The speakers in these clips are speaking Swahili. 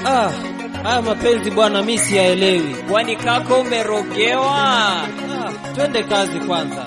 Ah, haya mapenzi bwana, mi siyaelewi. Kwani kako umerogewa? Ah, twende kazi kwanza.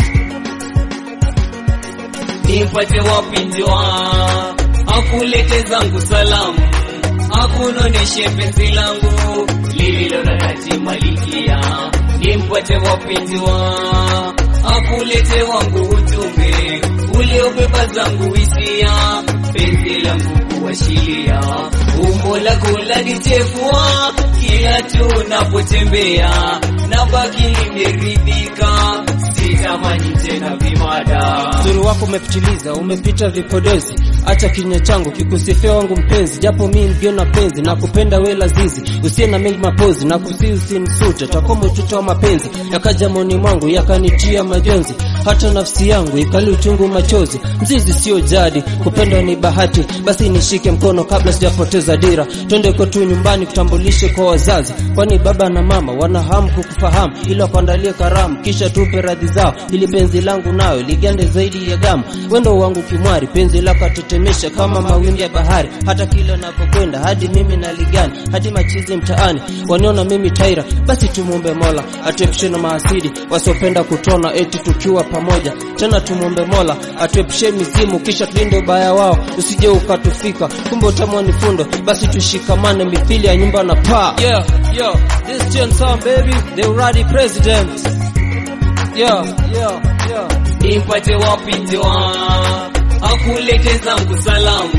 Nipate wapinjwa, akulete zangu salamu, akunoneshe penzi langu lililo na dhati malikia. Nimpate wapinjwa, akulete wangu ujumbe uliobeba zangu hisia, penzi langu kuwashilia, umbo lako lanichefua kila tunapotembea, na baki nimeridhika, sitamani tena vimada. Uzuri wako umepitiliza, umepita vipodozi. Acha kinywa changu kikusifia wangu mpenzi, japo mi ngiona penzi na kupenda we lazizi, usiye na mengi mapozi na kusi usinisute, takuwa mtuto wa mapenzi yakaja moni mwangu yakanitia majonzi, hata nafsi yangu ikali uchungu machozi. Mzizi sio jadi, kupendwa ni bahati, basi nishike mkono kabla sijapoteza dira, twende kwetu nyumbani kutambulishe kwa wazazi, kwani baba na mama wana hamu kukufahamu, ila kuandalie karamu, kisha tupe radhi zao, ili penzi langu nayo ligande zaidi ya gamu. Wendo wangu kimwari, penzi lako atetemesha kama mawimbi ya bahari, hata kila napokwenda hadi mimi naligani, hadi machizi mtaani waniona mimi taira. Basi tumwombe Mola atuepushe na maasidi wasiopenda kutona eti tukiwa pamoja. Tena tumwombe Mola atuepushe mizimu, kisha tulinde ubaya wao usije ukatufika, kumbe utamwa ni fundo. Basi tushikamane mithili ya nyumba na paa. Yeah, yeah, this Gen Sound baby, the already president. Yeah, yeah, yeah. Nipate wapinjwa, akulete zangu salamu,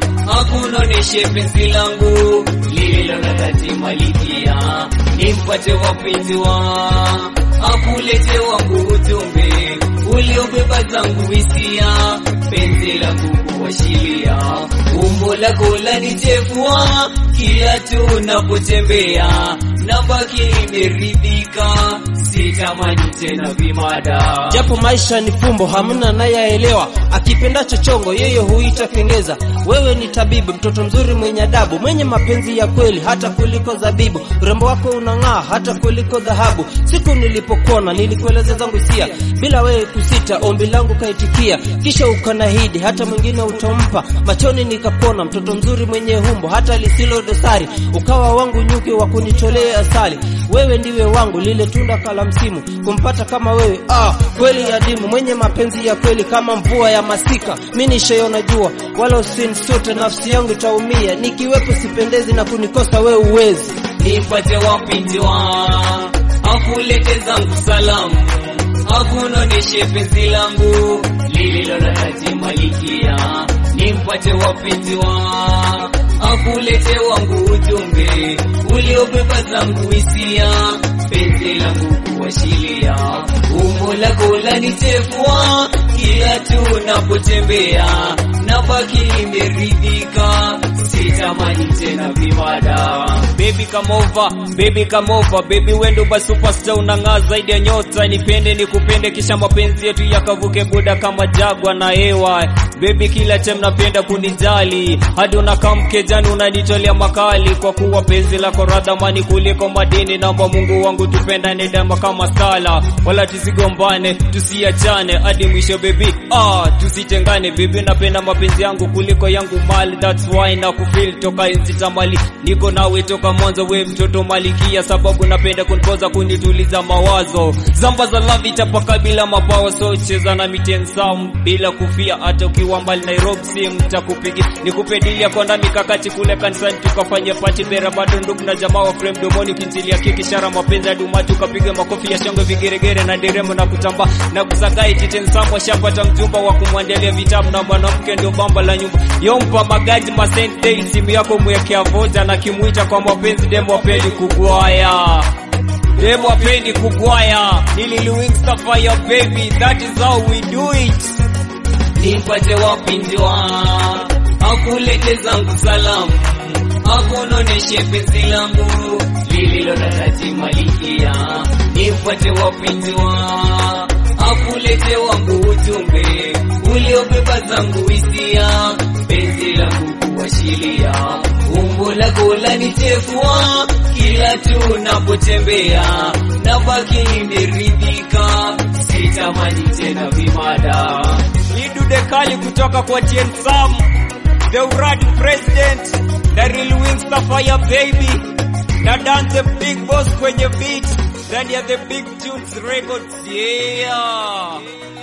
akunoneshe penzi langu lililo na dhati malikia. Nimpate wapinjwa, akulete wangu ujumbe uliobeba zangu hisia, penzi langu kuwashilia, umbo lako lanichefua kila tunapotembea, na baki nimeridhika, sitamani tena vimada. Japo maisha ni fumbo, hamna nayaelewa. Akipenda chochongo, yeye huita kengeza. Wewe ni tabibu, mtoto mzuri mwenye adabu, mwenye mapenzi ya kweli hata kuliko zabibu. Urembo wako unang'aa hata kuliko dhahabu. Siku nilipokuona nilikueleza zangu hisia, bila wewe kusita, ombi langu kaitikia, kisha ukanahidi hata mwingine utompa. Machoni nikapona, mtoto mzuri mwenye humbo hata lisilo dosari, ukawa wangu nyuki wa kunitolea asali. Wewe ndiwe wangu, lile tunda kala msimu, kumpata kama wewe ah, kweli adimu, mwenye mapenzi ya kweli kama mvua ya masika. Mi nishaiona jua, wala usinisute, nafsi yangu itaumia, nikiwepo sipendezi na kunikosa wewe uwezi. Nipate wapinjwa, akulete zangu salamu, akunoneshe penzi langu lililo na dhati malikia. Nimpate wapinjwa, akulete wangu ujumbe uliobeba zangu hisia, penzi langu kuwashilia, umbo lako lanichefua kila tunapotembea, na baki nimeridhika, sitamani tena vimada. Baby come over, baby come over, baby wendo ba superstar unang'aa zaidi ya nyota, nipende nikupende, kisha mapenzi yetu yakavuke buda kama jagwa na hewa. Baby kila time napenda kunijali, hadi unakaa mkejani unanitolea makali, kwa kuwa penzi lako radhamani kuliko madini. Naomba Mungu wangu tupendane daima kama sala, wala tusigombane, tusiachane hadi mwisho baby, ah, tusitengane baby, napenda mapenzi yangu kuliko yangu mali, that's why na kufeel toka enzi tamali, niko nawe toka mwanzo, we mtoto malikia, sababu napenda kunipoza kunituliza mawazo, zamba za love itapaka bila mabawa, so cheza na mitensam bila kufia, hata ukiwa mbali Nairobi si mtakupigia, nikupe dili ya konda mikakati kule kanisani, tukafanya pati bera, bado ndugu na jamaa wa frame domoni, kinzilia kikishara mapenzi hadi umati ukapiga makofi ya shangwe, vigeregere na nderemo na kutamba na kusagai titensamu, washapata mjumba wa kumwandalia vitabu na mwanamke ndio bamba la nyumba, yompa magaji masente, simu yako mwekea voja na kimuita kwa mapenzi, demo apendi kugwaya demo apendi kugwaya, nililuwingsta fire baby, that is how we do it nipate wapinjwa, akulete zangu salamu, akunoneshe penzi langu lililo na dhati malikia. Nipate wapinjwa, akulete wangu ujumbe uliobeba zangu hisia, penzi langu kuwashilia, umbo lako lanichefua kila tunapotembea, na baki nimeridhika, sitamani tena vimada. Lidude kali kutoka kwa Tien Sam the Uradi president, the real wings the fire baby, na Dante big boss kwenye beat, ndani ya the big tunes records, yeah.